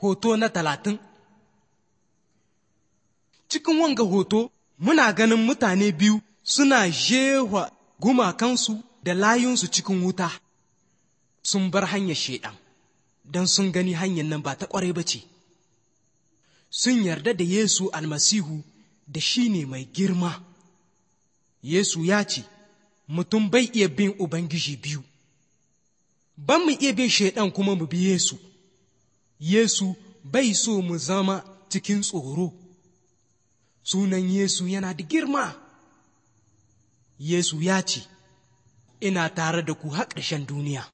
Hoto na talatin Cikin wanga hoto muna ganin mutane biyu suna jewa gumakansu da layunsu cikin wuta sun bar hanyar shaiɗan don sun gani hanyar nan ba ta ƙwarai ba ce sun yarda da Yesu almasihu da shi ne mai girma Yesu ya ce mutum bai iya bin Ubangiji biyu ban mu iya bin shaiɗan kuma mu bi Yesu Yesu bai so mu zama cikin tsoro sunan Yesu yana da girma Yesu ya ce ina tare da ku har ƙarshen duniya